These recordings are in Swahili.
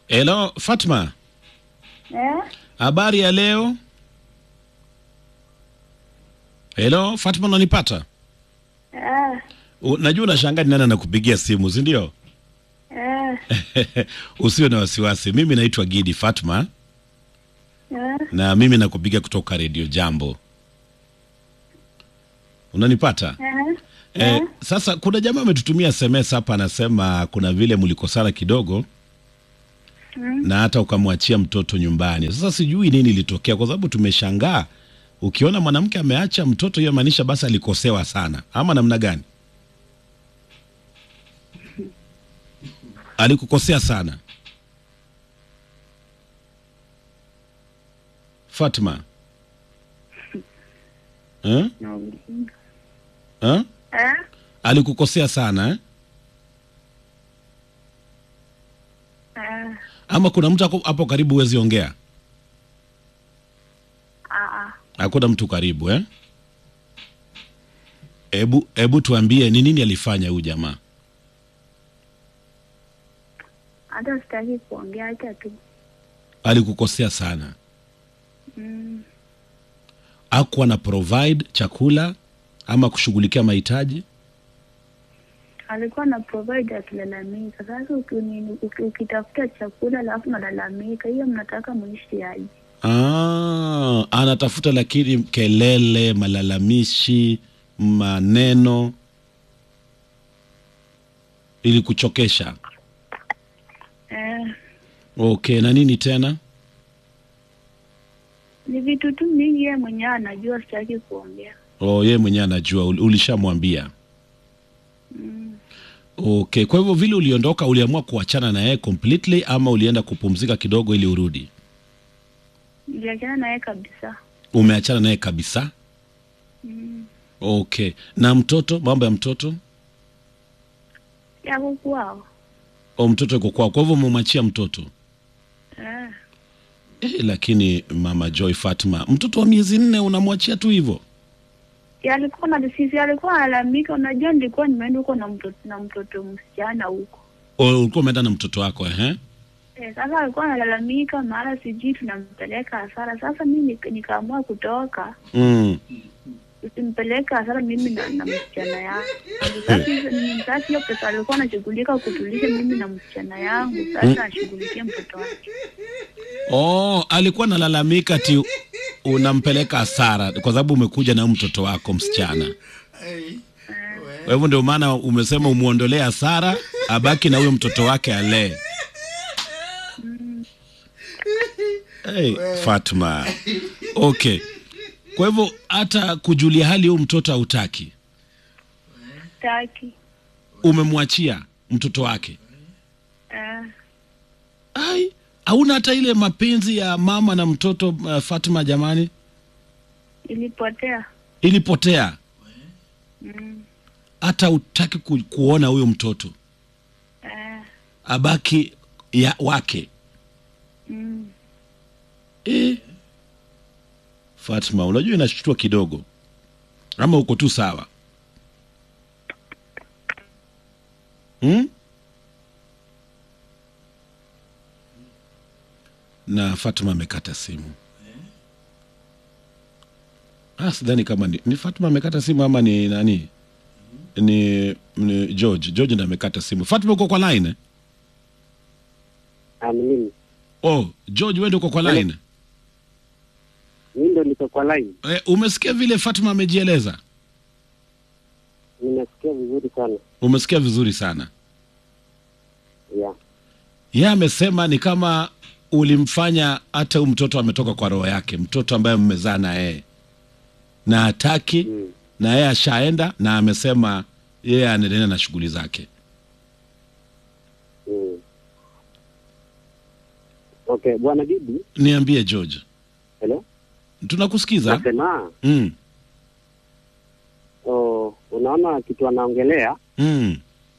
Hello, Fatma. Eh? Habari ya leo? Hello, Fatma unanipata? Eh, U- Najua unashangaa ni nani anakupigia simu, si ndio? eh, Usiwe na wasiwasi. Mimi naitwa Gidi Fatma eh, na mimi nakupigia kutoka Radio Jambo. Unanipata? eh, Eh, sasa kuna jamaa ametutumia SMS hapa anasema kuna vile mlikosana kidogo Mm. na hata ukamwachia mtoto nyumbani. Sasa sijui nini ilitokea kwa sababu tumeshangaa. Ukiona mwanamke ameacha mtoto hiyo maanisha basi alikosewa sana ama namna gani? Alikukosea sana. Fatma. Eh? Eh? eh, Alikukosea sana eh? eh, Ama kuna mtu ako- hapo karibu huwezi ongea? ah, ah. Hakuna mtu karibu eh? Ebu, ebu tuambie ni nini alifanya huyu jamaa? Hata sitaki kuongea, acha tu. Alikukosea sana, Mm. akuwa na provide chakula ama kushughulikia mahitaji. Alikuwa na provide akilalamika. Sasa ukini- uki- ukitafuta chakula alafu nalalamika, hiyo mnataka muishi aje? Ah, anatafuta lakini kelele, malalamishi, maneno ili kuchokesha. Eh, Okay, na nini tena? ni vitu tu mingi, yeye mwenyewe anajua, sitaki kuongea. Oh, yeye mwenyewe anajua, ul- ulishamwambia. Mm. Okay, kwa hivyo vile uliondoka, uliamua kuachana na yeye completely ama ulienda kupumzika kidogo ili urudi? Niliachana naye kabisa. Umeachana naye kabisa? Mm. Okay, na mtoto, mambo ya mtoto? Yako kwao. O, mtoto yuko kwao, kwa hivyo umemwachia mtoto Eh, eh, lakini mama Joy Fatma, mtoto wa miezi nne unamwachia tu hivyo? si alikuwa na sisi, alikuwa analalamika. Unajua, nilikuwa nimeenda huko na mtoto na mtoto msichana huko O, ulikuwa umeenda na mtoto wako ehe? Eh, sasa alikuwa analalamika mara sijui tunampeleka hasara. Sasa mimi nik- nikaamua kutoka, Mm. usimpeleka hasara mimi na, na msichana yangu. Sasa hizo- ni- sasa hiyo pesa alikuwa anashughulika kutulisha mimi na msichana yangu, sasa ashughulikie mtoto wake. Oh, alikuwa analalamika ati unampeleka hasara kwa sababu umekuja na huyu mtoto wako msichana. Kwa hivyo ndio maana umesema umuondolee hasara, abaki na huyo mtoto wake alee. Hey, Fatma. Okay. Kwa hivyo hata kujulia hali huyu mtoto hautaki, Taki umemwachia mtoto wake. eh, Ai, hauna hata ile mapenzi ya mama na mtoto uh, Fatma jamani, ilipotea. ilipotea. Mm, Hata utaki ku, kuona huyo mtoto eh, abaki ya wake. mm. E, Fatma, unajua inashtua kidogo, ama uko tu sawa hmm? Na Fatma amekata simu. Ah, sidhani kama ni, ni Fatma amekata simu ama ni nani? Ni, ni George. George ndo amekata simu. Fatma uko kwa line? eh? Ah, ni mimi. Oh, George wewe ndio uko kwa line? Mimi ndo niko kwa line. Eh, umesikia vile Fatma amejieleza? Nimesikia vizuri sana. Umesikia vizuri sana. Yeah. Yeye amesema ni kama ulimfanya hata huyu mtoto ametoka kwa roho yake, mtoto ambaye mmezaa na yeye na hataki Mm. na yeye ashaenda na amesema yeye anaendelea na shughuli zake. Mm. Okay, bwana Bibi, Niambie George, hello. tunakusikiza. Nasema Mm, oh, unaona kitu anaongelea mm.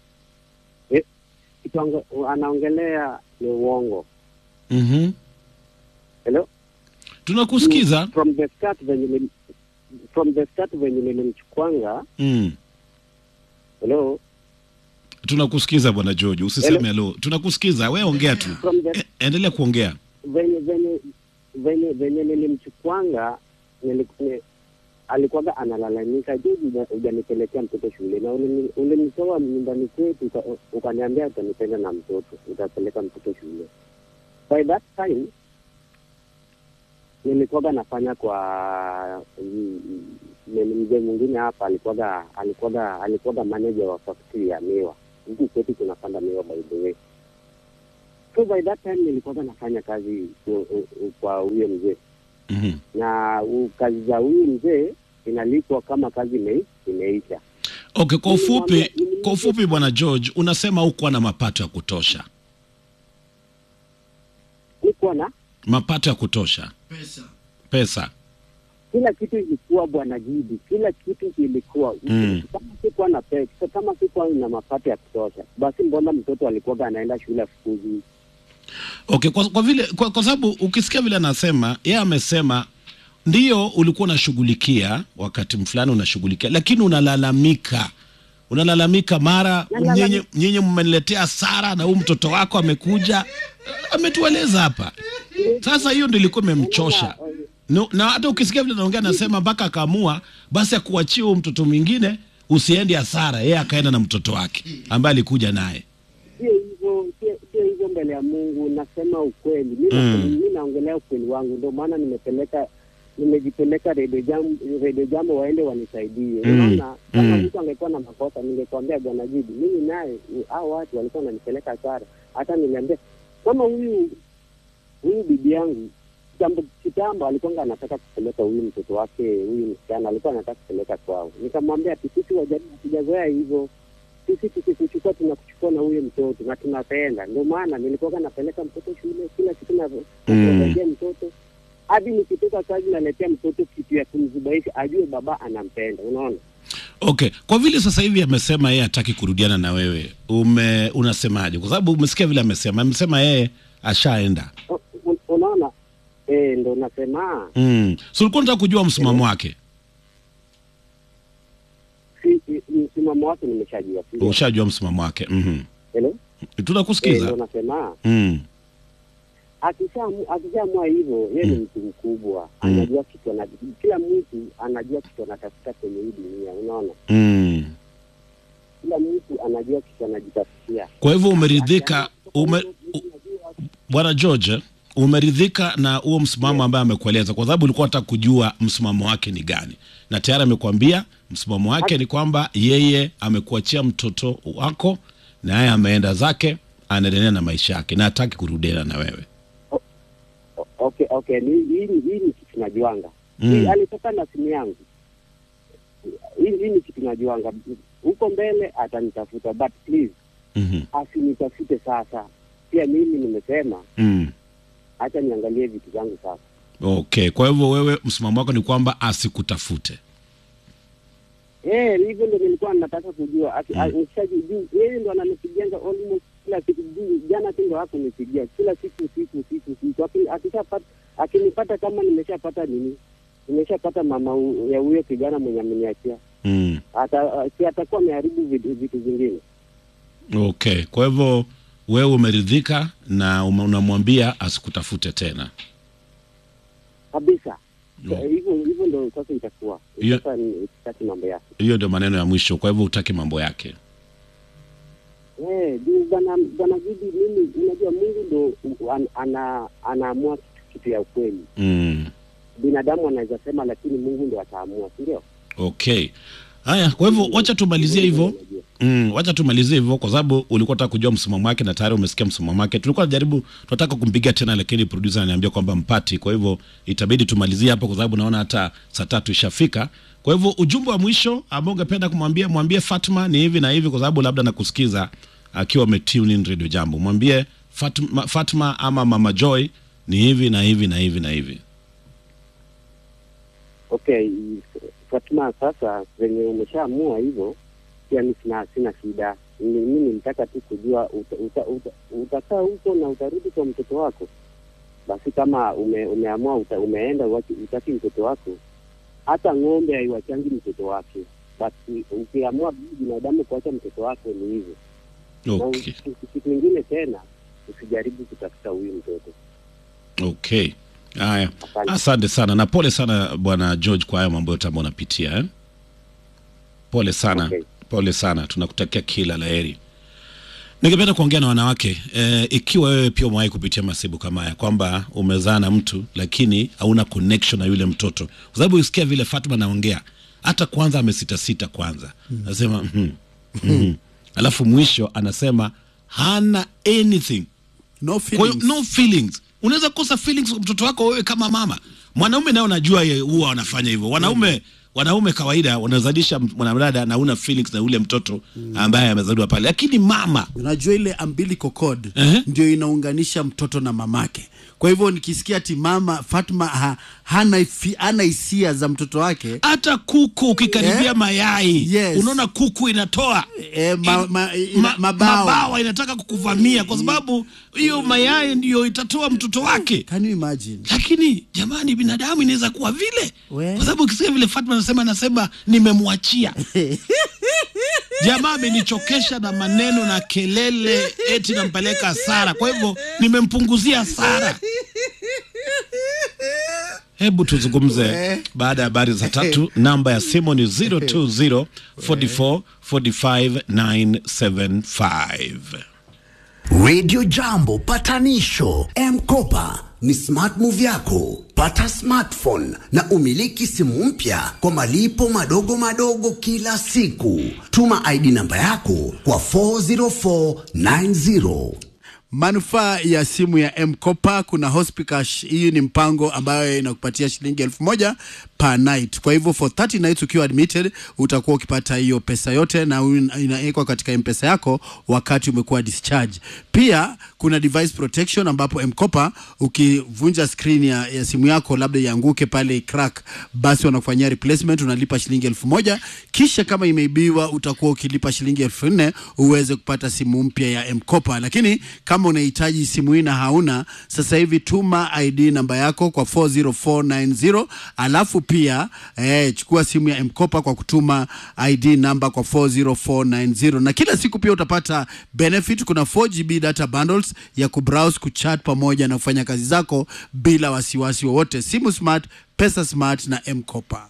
kitu ange- anaongelea ni uongo. mhm. Hello. Tunakusikiza. From the start venye nili- from the start venye nilimchukwanga, Mm. hello, tunakusikiza bwana George, usiseme hello. Tunakusikiza, we ongea tu. From the E, endelea kuongea. venye venye venye venye nilimchukwanga niliku- ni- alikuwaga analalamika juu huja- hujanipelekea mtoto shule na ulini- ulinitoa nyumbani kwetu uka- ukaniambia utanipenda na mtoto utapeleka mtoto shule by that time nilikuwaga nafanya kwa mm, mm, mzee mwingine hapa alikuwaga alikuwaga alikuwaga manager wa factory ya miwa huku kwetu tunapanda miwa by the way so by that time nilikuwaga nafanya kazi ku- u- u- kwa huyo mzee Mhm. na u- kazi za huyu mzee inalipwa kama kazi ime, imeisha Okay, kwa ufupi, Nilimwambia- kwa ufupi bwana George, unasema hukuwa na mapato ya kutosha, nikuwa na mapato ya kutosha, pesa pesa. kila kitu ilikuwa bwana Jidi, kila kitu ilikuwa Mm. kama sikuwa na pesa, kama sikuwa na mapato ya kutosha, basi mbona mtoto alikuwaga anaenda shule afukuzi? Okay, kwa, kwa vile kwa, kwa sababu ukisikia vile anasema yeye amesema ndio ulikuwa unashughulikia wakati fulani unashughulikia, lakini unalalamika unalalamika mara Nalalamika. nyinyi nyinyi mmeniletea hasara na huyu mtoto wako amekuja ametueleza hapa. Sasa hiyo ndio ilikuwa imemchosha no, na hata ukisikia vile naongea nasema mpaka akaamua basi akuachie huyo mtoto mwingine usiende hasara, yeye akaenda na mtoto wake ambaye alikuja naye. Sio hivyo, sio- sio hivyo mbele ya Mungu, nasema ukweli. Mi Mm. mi naongelea ukweli wangu, ndio maana nimepeleka nimejipeleka redio jambo, redio jambo waende wanisaidie. Mm. Unaona, kama Mm. mtu angekuwa na makosa ningekwambia bwana Jidi, mimi naye ni- hao watu walikuwa wananipeleka hasara. Hata niliambia kama huyu huyu bibi yangu kitambo kitambo alikuwa anataka kupeleka huyu mtoto wake huyu msichana alikuwa anataka kupeleka kwao, nikamwambia ati sisi wajaribu, hatujazoea hivyo sisi tukikuchukua tunakuchukua na huyo mtoto na tunapenda. Ndio maana nilikuwa napeleka mtoto shule kila siku na Mm. naletea mtoto hadi nikitoka kazi naletea mtoto kitu ya kumzubaisha ajue baba anampenda. Unaona, Okay, kwa vile sasa hivi amesema yeye hataki kurudiana na wewe, ume unasemaje? Kwa sababu umesikia vile amesema, amesema yeye ashaenda. U- u- unaona eh, ndo nasema Mm. So ulikuwa unataka kujua msimamo wake, si, si, msimamo wake nimeshajua. si ndio? ushajua msimamo wake. Mhm. Hello? Eh, ndo Tunakusikiza. nasema Mm. akishaamua akishaamua hivyo, yeye ni Mm. mtu mkubwa, Mm. anajua kitu ana, kila mtu anajua kitu anatafuta kwenye hii dunia. Unaona, Mm. kila mtu anajua kitu anajitafutia. Kwa hivyo umeridhika ume, u- Bwana George, umeridhika na huo msimamo ambaye amekueleza, kwa sababu ulikuwa unataka kujua msimamo wake ni gani, na tayari amekwambia msimamo wake ni kwamba yeye amekuachia mtoto wako na yeye ameenda zake, anaendelea na maisha yake na hataki kurudiana na wewe. O- okay okay ni- hii ni hii ni kitu najuanga Mm. Hii alitoka na simu yangu hii hii ni kitu najuanga huko mbele atanitafuta but please Mhm. asinitafute sasa pia mimi nimesema Mm. hacha niangalie vitu zangu sasa Okay, kwa hivyo wewe msimamo wako ni kwamba asikutafute. Eh, hivyo ndo nilikuwa nataka kujua Aki- a- nikishaji- juu yeye ndo ananipigianga almost kila siku juu jana tu ndo hakunipigia kila siku siku siku siku Aki- akishapata akinipata kama nimeshapata nini nimeshapata mama hu- ya huyo kijana mwenye ameniachia Mm. ata si atakuwa ameharibu vitu, vitu zingine Okay, kwa hivyo wewe umeridhika na ume- unamwambia asikutafute tena. kabisa No. Eh, hivyo hivyo ndo sasa itakuwa Hiyo- sasa ni- sitaki mambo yake Hiyo ndio maneno ya mwisho, kwa hivyo utaki mambo yake. Eh, juu bwana bwana Gidi, mimi unajua Mungu ndo u- an, ana anaamua kitu, kitu ya ukweli. Mm. Binadamu anaweza sema, lakini Mungu ndo ataamua, si ndio? Okay. Haya, kwa hivyo wacha tumalizie hivyo. Unajua. Mm, wacha tumalizie hivyo kwa sababu ulikuwa unataka kujua msimamo wake na tayari umesikia msimamo wake. Tulikuwa tunajaribu tunataka kumpigia tena lakini producer ananiambia kwamba mpati. Kwa hivyo itabidi tumalizie hapo kwa sababu naona hata saa tatu ishafika. Kwa hivyo ujumbe wa mwisho ambao ungependa kumwambia mwambie Fatma ni hivi na hivi kwa sababu labda nakusikiza akiwa umetune in Radio Jambo. Mwambie Fatma, Fatma ama Mama Joy ni hivi na hivi na hivi na hivi. Okay, Fatuma, sasa venye umeshaamua hivyo, pia mi sina sina shida. Ni- Mi nilitaka tu kujua uta, uta, uta, utakaa huko na utarudi kwa mtoto wako. Basi kama ume, umeamua uta, umeenda uwachi- utaki mtoto wako, hata ng'ombe haiwachangi mtoto wake. Basi ukiamua binadamu kuacha mtoto wako ni hivyo. Okay. na kitu kitu ingine tena usijaribu kutafuta huyu mtoto Okay. Haya. Asante. Asante sana na pole sana bwana George kwa haya mambo yote ambayo unapitia eh? Pole sana. Okay. Pole sana. Tunakutakia kila laheri. Ningependa kuongea na wanawake eh, ikiwa wewe pia umewahi kupitia masibu kama haya kwamba umezaa na mtu lakini hauna connection na yule mtoto, kwa sababu usikia vile Fatma anaongea, hata kwanza amesita sita kwanza, anasema mm, mm, alafu mwisho anasema hana anything no kwa hiyo feelings. no feelings. Unaweza kosa feelings kwa mtoto wako wewe kama mama. Mwanaume naye unajua ye huwa wanafanya hivyo. Wanaume wanaume kawaida wanazalisha mwanadada na una feelings na ule mtoto ambaye amezaliwa pale, lakini mama unajua ile umbilical cord Ehe. ndio inaunganisha mtoto na mamake kwa hivyo nikisikia ati mama fatma ha, hana ifi- hana hisia za mtoto wake hata kuku ukikaribia Eh? mayai Yes. unaona kuku inatoa e, ma, ma, ina, ma, mabawa mabawa inataka kukuvamia kwa sababu hiyo mayai ndiyo itatoa mtoto wake. can you imagine Lakini jamani, binadamu inaweza kuwa vile, We. kwa sababu ukisikia vile Fatma anasema, anasema nimemwachia jamaa amenichokesha na maneno na kelele, eti nampeleka hasara, kwa hivyo nimempunguzia hasara. Hebu tuzungumze baada ya habari za tatu. Namba ya simu ni 020 44 45 975. Radio Jambo patanisho M-Kopa ni smart move yako. Pata smartphone na umiliki simu mpya kwa malipo madogo madogo kila siku. Tuma ID namba yako kwa 40490. manufaa ya simu ya mkopa kuna hospicash hii ni mpango ambayo inakupatia shilingi elfu moja per night kwa hivyo for 30 nights ukiwa admitted utakuwa ukipata hiyo pesa yote na un- inawekwa katika mpesa yako wakati umekuwa discharge pia kuna device protection ambapo mkopa ukivunja screen ya, ya simu yako labda ianguke pale crack basi wanakufanyia replacement unalipa shilingi elfu moja kisha kama imeibiwa utakuwa ukilipa shilingi elfu nne uweze kupata simu mpya ya mkopa lakini kama unahitaji simu hii na hauna sasa hivi tuma id namba yako kwa 40490 alafu pia eh, chukua simu ya mkopa kwa kutuma id namba kwa 40490 na kila siku pia utapata benefit kuna 4gb data bundles ya kubrowse kuchat pamoja na kufanya kazi zako bila wasiwasi wowote simu smart pesa smart na mkopa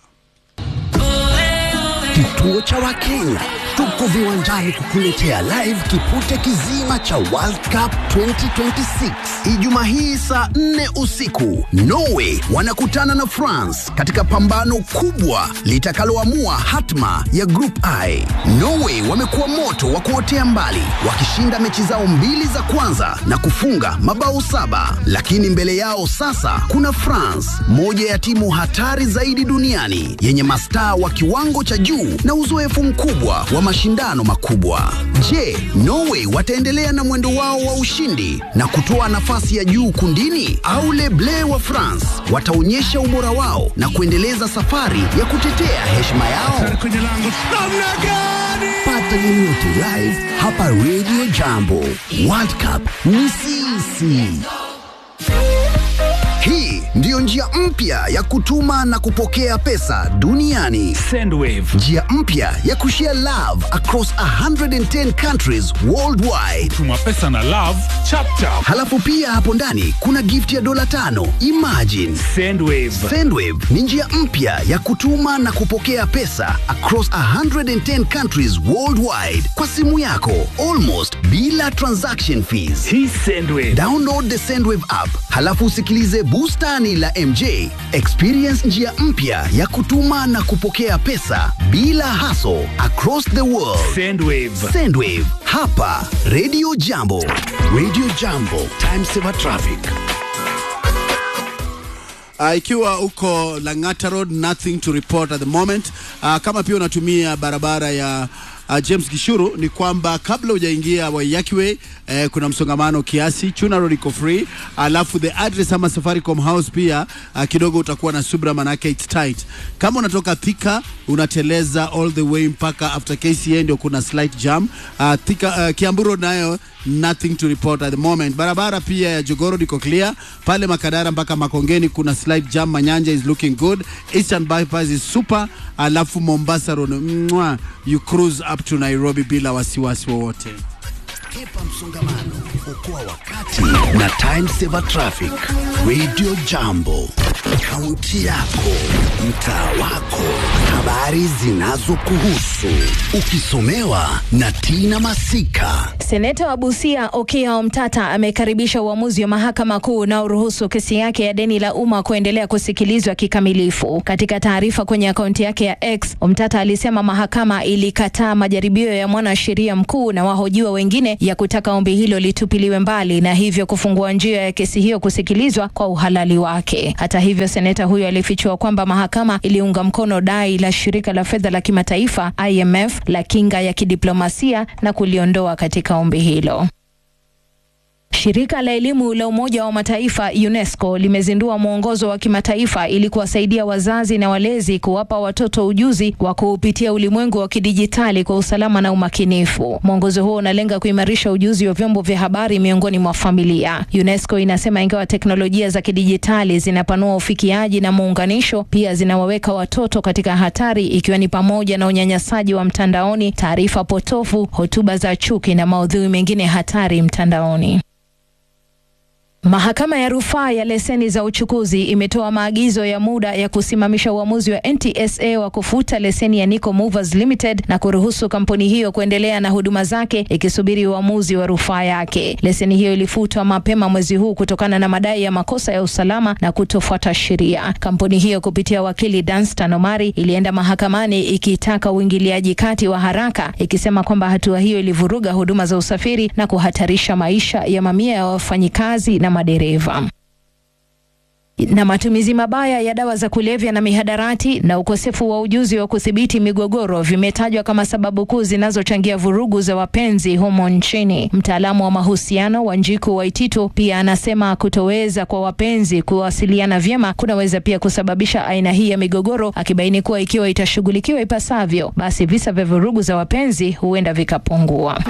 Kituo cha Wakenya tuko viwanjani kukuletea live kipute kizima cha World Cup 2026 Ijumaa hii saa 4 usiku. Norway wanakutana na France katika pambano kubwa litakaloamua hatma ya Group I. Norway wamekuwa moto wa kuotea mbali wakishinda mechi zao mbili za kwanza na kufunga mabao saba, lakini mbele yao sasa kuna France, moja ya timu hatari zaidi duniani yenye mastaa wa kiwango cha juu na uzoefu mkubwa wa mashindano makubwa. Je, Norway wataendelea na mwendo wao wa ushindi na kutoa nafasi ya juu kundini au Les Bleus wa France wataonyesha ubora wao na kuendeleza safari ya kutetea heshima yao? Pata game yote live hapa Radio Jambo. World Cup ni sisi. Hii ndiyo njia mpya ya kutuma na kupokea pesa duniani. Sendwave. Njia mpya ya kushare love across 110 countries worldwide. Tuma pesa na love chapchap. Halafu pia hapo ndani kuna gift ya dola tano. Imagine. Sendwave. Sendwave ni njia mpya ya kutuma na kupokea pesa across 110 countries worldwide kwa simu yako almost bila transaction fees. Hii Sendwave. Download the Sendwave app, halafu usikilize bustani la MJ. Experience njia mpya ya kutuma na kupokea pesa bila hassle across the world. Sendwave. Sendwave hapa Radio Jambo. Radio Jambo, time saver traffic. Uh, ikiwa uko Lang'ata Road, nothing to report at the moment. Uh, kama pia unatumia barabara ya uh, James Gishuru ni kwamba kabla hujaingia Waiyaki Way eh, kuna msongamano kiasi. Chuna Road iko free, alafu the address ama Safaricom House pia uh, kidogo utakuwa na subra, manake it's tight. Kama unatoka Thika unateleza all the way mpaka after KCA ndio kuna slight jam. Uh, Thika, uh, Kiambu Road nayo nothing to report at the moment. Barabara pia ya Jogoro iko clear pale Makadara mpaka Makongeni kuna slight jam. Manyanja is looking good, Eastern bypass is super, alafu Mombasa Road mwah, you cruise up to Nairobi bila wasiwasi wowote. Kepa msongamano, okoa wakati na time saver traffic. Radio Jambo, kaunti yako, mtaa wako, habari zinazokuhusu, ukisomewa na Tina Masika. Seneta wa Busia Okiya Omtata amekaribisha uamuzi wa mahakama kuu unaoruhusu kesi yake ya deni la umma kuendelea kusikilizwa kikamilifu. Katika taarifa kwenye akaunti yake ya X, Omtata alisema mahakama ilikataa majaribio ya mwanasheria mkuu na wahojiwa wengine ya kutaka ombi hilo litupiliwe mbali na hivyo kufungua njia ya kesi hiyo kusikilizwa kwa uhalali wake. Hata hivyo, seneta huyo alifichua kwamba mahakama iliunga mkono dai la shirika la fedha la kimataifa IMF la kinga ya kidiplomasia na kuliondoa katika ombi hilo. Shirika la elimu la Umoja wa Mataifa UNESCO limezindua mwongozo wa kimataifa ili kuwasaidia wazazi na walezi kuwapa watoto ujuzi wa kuupitia ulimwengu wa kidijitali kwa usalama na umakinifu. Mwongozo huo unalenga kuimarisha ujuzi wa vyombo vya habari miongoni mwa familia. UNESCO inasema ingawa teknolojia za kidijitali zinapanua ufikiaji na muunganisho, pia zinawaweka watoto katika hatari, ikiwa ni pamoja na unyanyasaji wa mtandaoni, taarifa potofu, hotuba za chuki na maudhui mengine hatari mtandaoni. Mahakama ya rufaa ya leseni za uchukuzi imetoa maagizo ya muda ya kusimamisha uamuzi wa NTSA wa kufuta leseni ya Nico Movers Limited na kuruhusu kampuni hiyo kuendelea na huduma zake ikisubiri uamuzi wa rufaa yake. Leseni hiyo ilifutwa mapema mwezi huu kutokana na madai ya makosa ya usalama na kutofuata sheria. Kampuni hiyo kupitia wakili Danstan Omari ilienda mahakamani ikitaka uingiliaji kati wa haraka, ikisema kwamba hatua hiyo ilivuruga huduma za usafiri na kuhatarisha maisha ya mamia ya wafanyikazi na madereva na matumizi mabaya ya dawa za kulevya na mihadarati na ukosefu wa ujuzi wa kudhibiti migogoro vimetajwa kama sababu kuu zinazochangia vurugu za wapenzi humo nchini. Mtaalamu wa mahusiano Wanjiku Waititu pia anasema kutoweza kwa wapenzi kuwasiliana vyema kunaweza pia kusababisha aina hii ya migogoro, akibaini kuwa ikiwa itashughulikiwa ipasavyo, basi visa vya vurugu za wapenzi huenda vikapungua.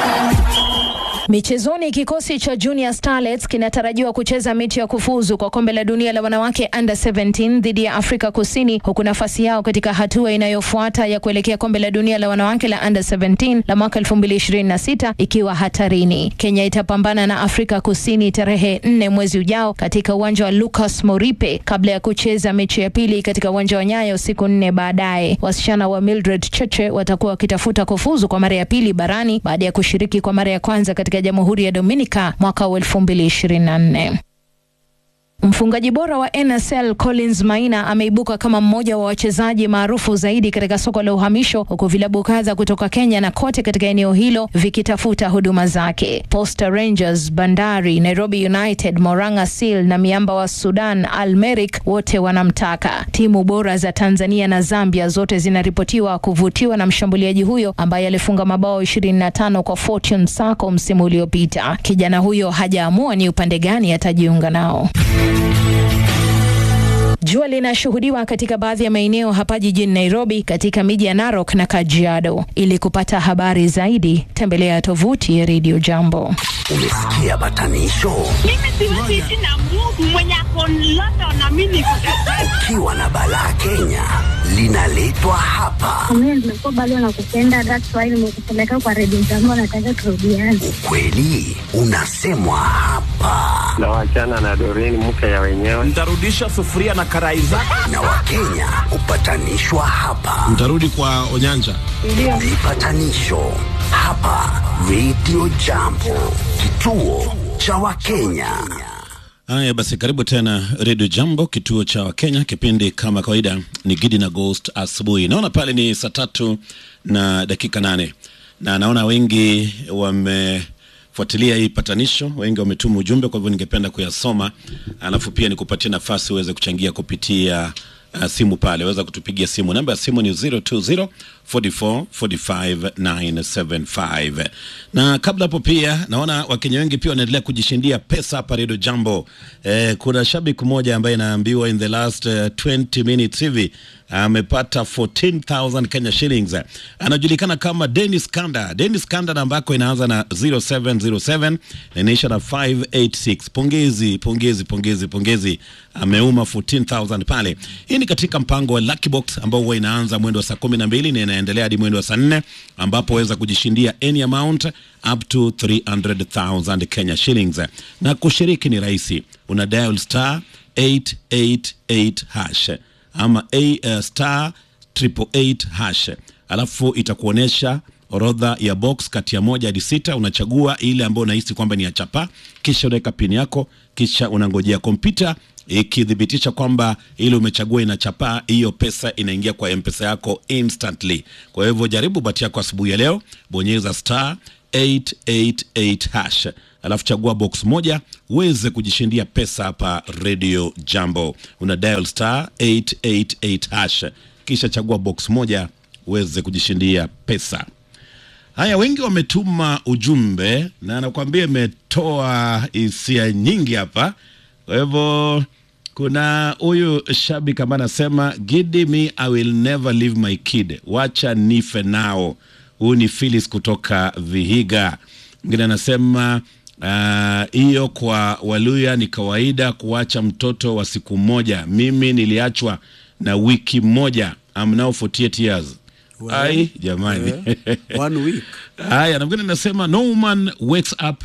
Michezoni, kikosi cha Junior Starlets kinatarajiwa kucheza mechi ya kufuzu kwa kombe la dunia la wanawake under 17 dhidi ya Afrika Kusini, huku nafasi yao katika hatua inayofuata ya kuelekea kombe la dunia la wanawake la under 17 la mwaka 2026 ikiwa hatarini. Kenya itapambana na Afrika Kusini tarehe 4 mwezi ujao katika uwanja wa Lucas Moripe kabla ya kucheza mechi ya pili katika uwanja wa Nyayo siku nne baadaye. Wasichana wa Mildred Cheche watakuwa wakitafuta kufuzu kwa mara ya pili barani baada ya kushiriki kwa mara ya kwanza katika Jamhuri ya Dominica mwaka wa 2024. Mfungaji bora wa NSL Collins Maina ameibuka kama mmoja wa wachezaji maarufu zaidi katika soko la uhamisho huku vilabu kadha kutoka Kenya na kote katika eneo hilo vikitafuta huduma zake. Posta Rangers, Bandari, Nairobi United, Moranga Seal na miamba wa Sudan Al Merrikh wote wanamtaka. Timu bora za Tanzania na Zambia zote zinaripotiwa kuvutiwa na mshambuliaji huyo ambaye alifunga mabao 25 kwa Fortune Sacco msimu uliopita. Kijana huyo hajaamua ni upande gani atajiunga nao. Jua linashuhudiwa katika baadhi ya maeneo hapa jijini Nairobi, katika miji ya Narok na Kajiado. Ili kupata habari zaidi, tembelea tovuti ya Radio Jambo. Umesikia batanisho? Mimi siwezi ishi na Mungu mwenye ako London na mimi niko Kajiado. Ukiwa na balaa Kenya linaletwa hapa. Mimi nimekuwa bado nakupenda, that's why nimekupeleka kwa redio jambo, nataka turudiane. Ukweli unasemwa hapa, na wachana na Doreen mke ya wenyewe. Ntarudisha sufuria na karai zake. na Wakenya hupatanishwa hapa. Mtarudi kwa Onyanja. Vipatanisho hapa Radio Jambo, kituo cha Wakenya. Haya basi, karibu tena Radio Jambo, kituo cha Wakenya. Kipindi kama kawaida ni Gidi na Ghost asubuhi. Naona pale ni saa tatu na dakika nane na naona wengi wamefuatilia hii patanisho, wengi wametuma ujumbe, kwa hivyo ningependa kuyasoma, alafu pia nikupatie nafasi uweze kuchangia kupitia uh, simu pale, waweza kutupigia simu. Namba ya simu ni 020 44 45 975. Na kabla hapo pia naona Wakenya wengi pia wanaendelea kujishindia pesa hapa Radio Jambo. Eh, kuna shabiki mmoja ambaye anaambiwa in the last uh, 20 minutes hivi amepata 14000 Kenya shillings. Anajulikana kama Dennis Kanda. Dennis Kanda namba yako inaanza na 0707 na inaisha na 586. Pongezi, pongezi, pongezi, pongezi. Ameuma 14000 pale. Hii ni katika mpango wa Lucky Box ambao huwa inaanza mwendo wa saa 12 na inaendelea hadi mwendo wa saa 4 ambapo waweza kujishindia any amount up to 300,000 Kenya shillings. Na kushiriki ni rahisi. Una dial star 888 hash ama a uh, star triple eight hash, alafu itakuonyesha orodha ya box kati ya moja hadi sita. Unachagua ile ambayo unahisi kwamba ni ya chapa, kisha unaweka pini yako, kisha unangojea kompyuta ikithibitisha kwamba ile umechagua ina chapa, hiyo pesa inaingia kwa mpesa yako instantly. Kwa hivyo jaribu bahati yako asubuhi ya leo, bonyeza star 888 hash alafu chagua box moja uweze kujishindia pesa hapa Radio Jambo. Una dial star 888 hash kisha chagua box moja uweze kujishindia pesa. Haya, wengi wametuma ujumbe na nakwambia imetoa hisia nyingi hapa. Kwa hivyo kuna huyu shabiki ambaye anasema Gidi me I will never leave my kid, wacha nife nao. Huyu ni Phyllis kutoka Vihiga. Mwingine anasema hiyo uh, kwa Waluya ni kawaida kuacha mtoto wa siku moja. Mimi niliachwa na wiki moja. I'm now 48 years. Well, Ai jamani. One week. Haya, na mwingine anasema no woman wakes up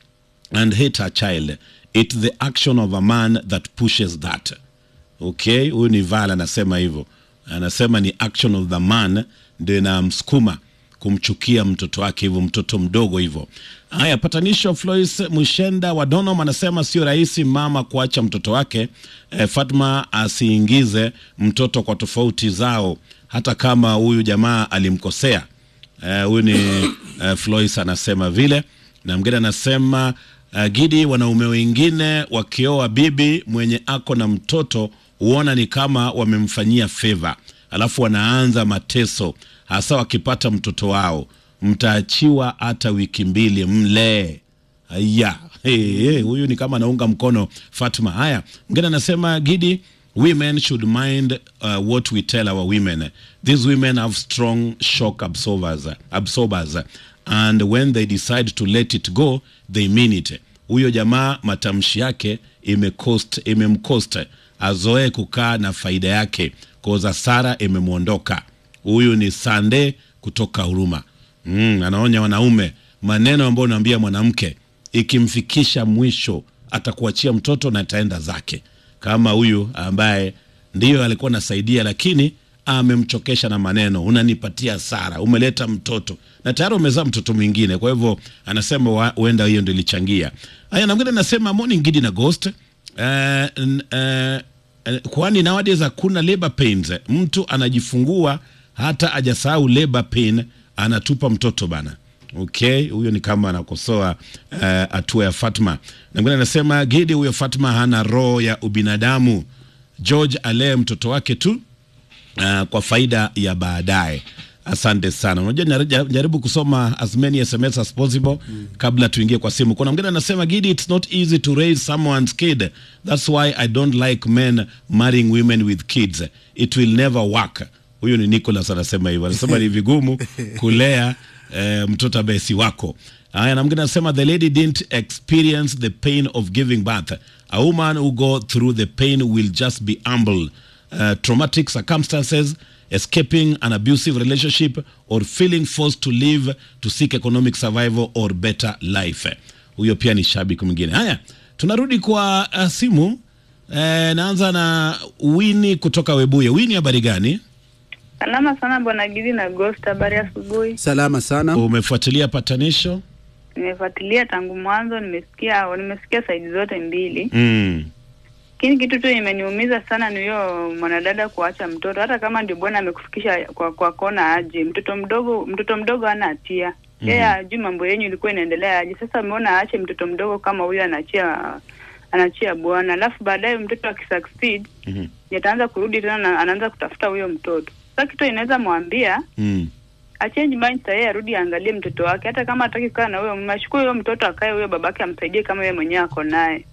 and hate her child. It's the action of a man that pushes that. Okay, huyu ni Val anasema hivyo, anasema ni action of the man ndio inamsukuma kumchukia mtoto wake hivyo, mtoto mdogo hivyo. Haya, patanisho Flois Mushenda wa Donom anasema sio rahisi mama kuacha mtoto wake. E, Fatma asiingize mtoto kwa tofauti zao, hata kama huyu jamaa alimkosea. Eh, huyu ni uh, Flois anasema vile, na mgine anasema uh, Gidi, wanaume wengine wakioa bibi mwenye ako na mtoto huona ni kama wamemfanyia favor, alafu wanaanza mateso, hasa wakipata mtoto wao. Mtaachiwa hata wiki mbili, mlee Aya, hey, hey, huyu ni kama anaunga mkono Fatma. Haya, mgine anasema Gidi, women should mind uh, what we tell our women. These women have strong shock absorbers, absorbers and when they decide to let it go they mean it. Huyo jamaa matamshi yake imecost imemcost azoe kukaa na faida yake koza Sara imemwondoka. Huyu ni Sande kutoka Huruma. Mm, anaonya wanaume maneno ambayo unaambia mwanamke ikimfikisha mwisho atakuachia mtoto na ataenda zake, kama huyu ambaye ndiyo alikuwa anasaidia, lakini amemchokesha na maneno, unanipatia hasara, umeleta mtoto na tayari umezaa mtoto mwingine. Kwa hivyo anasema wa- huenda hiyo ndio ilichangia haya. Na mwingine anasema morning Gidi na Ghost eh, n- eh, eh, kwani nowadays hakuna labor pains. Mtu anajifungua hata ajasahau labor pain, anatupa mtoto bana. Okay, huyo ni kama anakosoa eh, hatua ya Fatma. Na mwingine anasema Gidi, huyo Fatma hana roho ya ubinadamu. George alee mtoto wake tu uh, kwa faida ya baadaye. Asante sana. Unajua nare- jaribu kusoma as many SMS as possible kabla tuingie kwa simu. Kuna mwingine anasema Gidi, it's not easy to raise someone's kid. That's why I don't like men marrying women with kids. It will never work. Huyu ni Nicholas anasema hivyo. Anasema ni vigumu kulea eh, mtoto ambaye si wako. Haya, na mwingine anasema the lady didn't experience the pain of giving birth. A woman who go through the pain will just be humble. Uh, traumatic circumstances, escaping an abusive relationship or feeling forced to leave to seek economic survival or better life. Huyo pia ni shabiki mwingine. Haya, tunarudi kwa uh, simu. Eh, naanza na Wini kutoka Webuye. Wini, habari gani? Salama sana bwana Gidi na Ghost, habari ya asubuhi. Salama sana. Umefuatilia patanisho? Nimefuatilia tangu mwanzo, nimesikia nimesikia saidi zote mbili, Mm. lakini kitu tu imeniumiza sana ni huyo mwanadada kuacha mtoto, hata kama ndio bwana amekufikisha kwa, kwa kona aje. Mtoto mdogo mtoto mdogo hana hatia yeye, ajui mambo yenyu ilikuwa inaendelea aje. Sasa ameona aache mtoto mdogo kama huyo, anaachia anaachia bwana, alafu baadaye mtoto akisucceed Mhm. ataanza kurudi tena na anaanza kutafuta huyo mtoto. Sasa kitu inaweza mwambia Mm. achange mind sahii, arudi aangalie mtoto wake, hata kama hataki kukaa na huyo mume, achukue huyo mtoto akae, huyo babake amsaidie kama yeye mwenyewe ako naye. Mm.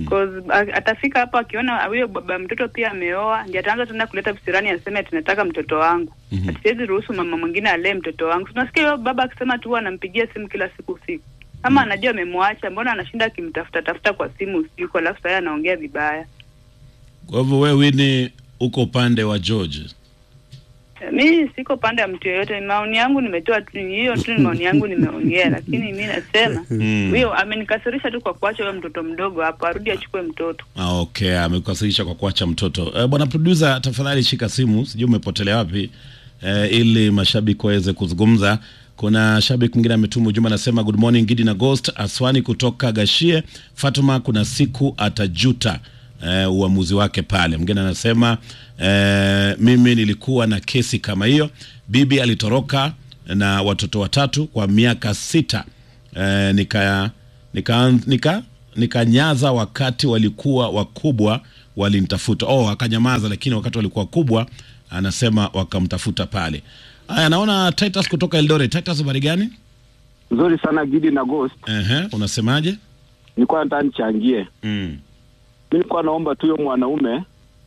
Cause a- atafika hapo akiona huyo baba mtoto pia ameoa, ndiye ataanza tena kuleta visirani, aseme ati nataka mtoto wangu. Mhm. Ati siwezi ruhusu mama mwingine alee mtoto wangu. Tunasikia huyo baba akisema tu huwa anampigia simu kila siku usiku. Kama anajua amemwacha, mbona anashinda akimtafuta tafuta kwa simu usiku, alafu sasa anaongea vibaya. Kwa hivyo wewe Winnie uko upande wa George. Mi siko pande ya mtu yoyote, maoni yangu nimetoa tu, hiyo tu ni maoni yangu nimeongea, lakini mi nasema Mm. huyo amenikasirisha tu kwa kuacha huyo mtoto mdogo hapo, arudi achukue mtoto. Ah, okay, amekukasirisha kwa kuacha mtoto. Eh, bwana producer, tafadhali shika simu, sijui umepotelea wapi eh, ili mashabiki waweze kuzungumza. Kuna shabiki mwingine ametuma ujumbe anasema, good morning Gidi na Ghost Aswani kutoka Gashie. Fatuma, kuna siku atajuta eh, uamuzi wake pale. Mwingine anasema eh, mimi nilikuwa na kesi kama hiyo, bibi alitoroka na watoto watatu kwa miaka sita eh, nika nika nika nikanyaza wakati walikuwa wakubwa walinitafuta. Oh, akanyamaza, lakini wakati walikuwa wakubwa, anasema wakamtafuta pale. Haya, naona Titus kutoka Eldoret. Titus, habari gani? Nzuri sana Gidi na Ghost. Ehe, unasemaje? Nilikuwa nataka nichangie. Mm. Mimi nilikuwa naomba tu huyo mwanaume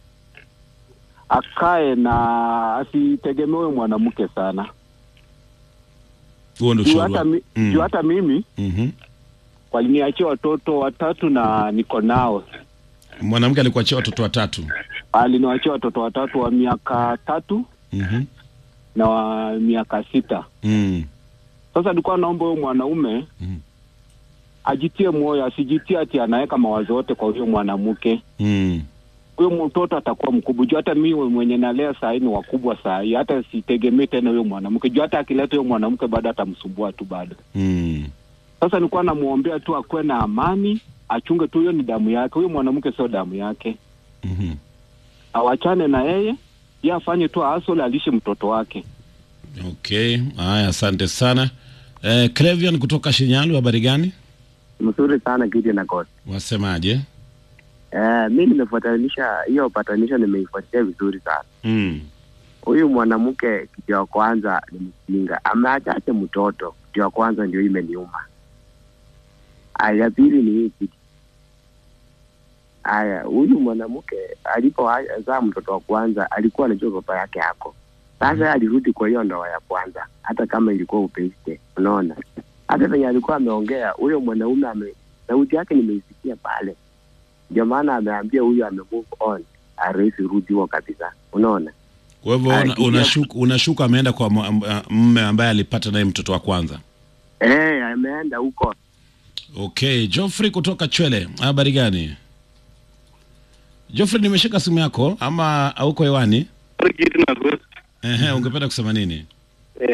akae na asitegemee huyo mwanamke sana. Huo ndio Juu ushauri hata, wako. mi, Mm. juu hata mimi Mhm. waliniachia watoto watatu na niko nao. Mwanamke alikuachia watoto watatu. Aliniachia watoto watatu wa miaka tatu Mhm. na wa miaka sita. Mm. Sasa nilikuwa naomba huyo mwanaume Mhm. ajitie moyo, asijitie ati anaweka mawazo yote kwa huyo mwanamke. Mm. huyo mtoto atakuwa mkubwa juu hata mi mwenye nalea saa hii ni wakubwa saa hii hata sitegemee tena huyo mwanamke juu hata akileta huyo mwanamke bado atamsumbua tu bado Mm. sasa nilikuwa namwombea tu akuwe na amani achunge tu hiyo ni damu yake huyo mwanamke sio damu yake Mhm. awachane na yeye ye afanye tu asole alishe mtoto wake Okay, haya, asante sana. Eh, Clevian kutoka Shinyalu, habari gani? Mzuri sana Gidi na God. Wasemaje? Eh, mi nimefuatanisha hiyo patanisho, nimeifuatilia vizuri sana. Mm. Huyu mwanamke kitu ya kwanza ni mjinga, ameachache mtoto. Kitu ya kwanza ndio imeniuma. Aya, ya pili ni hii kitu. Aya, huyu mwanamke alipozaa mtoto wa kwanza alikuwa anajua baba yake ako sasa, alirudi kwa hiyo ndoa ya kwanza, hata kama ilikuwa upeiste. Unaona, hata venye alikuwa ameongea huyo mwanaume ame, sauti yake nimeisikia pale, ndio maana ameambia huyu ame move on, aresi rudi huo kabisa. Unaona, Kwa hivyo una- Akija- unashuku unashuku ameenda kwa mu- am- mme ambaye alipata naye mtoto wa kwanza. eh, ameenda huko Okay, Geoffrey kutoka Chwele, habari gani? Geoffrey, nimeshika simu yako ama hauko hewani? Ehe, ungependa kusema nini? Eh.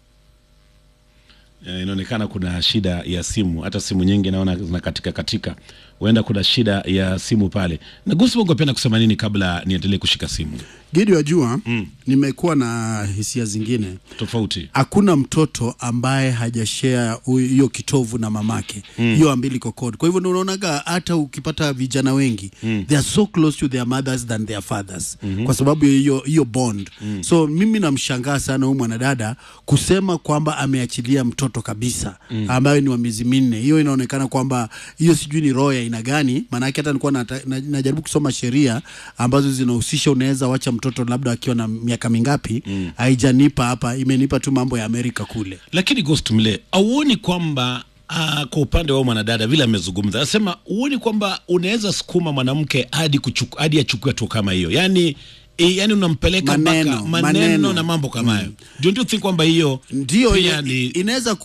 Eh, inaonekana kuna shida ya simu, hata simu nyingi naona zinakatika katika, huenda kuna shida ya simu pale. Na Gusu, ungependa kusema nini kabla niendelee kushika simu? Gidi wajua Mm. nimekuwa na hisia zingine Tofauti. hakuna mtoto ambaye hajashare huyu- hiyo kitovu na mamake hiyo umbilical cord. Kwa hivyo ndio unaonaga hata ukipata vijana wengi they are so close to their mothers than their fathers kwa sababu ya hiyo hiyo bond. So mimi namshangaa sana huyu mwanadada kusema kwamba ameachilia mtoto kabisa ambaye ni wa miezi minne. Hiyo inaonekana kwamba hiyo sijui ni roho ya aina gani, maanake hata nilikuwa nata- na- najaribu kusoma sheria ambazo zinahusisha unaweza wacha mtoto labda akiwa na miaka mingapi. Haijanipa hapa, imenipa tu mambo ya Amerika kule. Lakini Ghost Mle, auoni kwamba uh, kwa upande wa mwanadada vile amezungumza, anasema uoni kwamba unaweza sukuma mwanamke hadi kuchuku, hadi achukue hatua kama hiyo, yani e, yani unampeleka mpaka Maneno, maneno, maneno. na mambo kama hayo. Don't you think kwamba hiyo Ndio pia ina- ni inaweza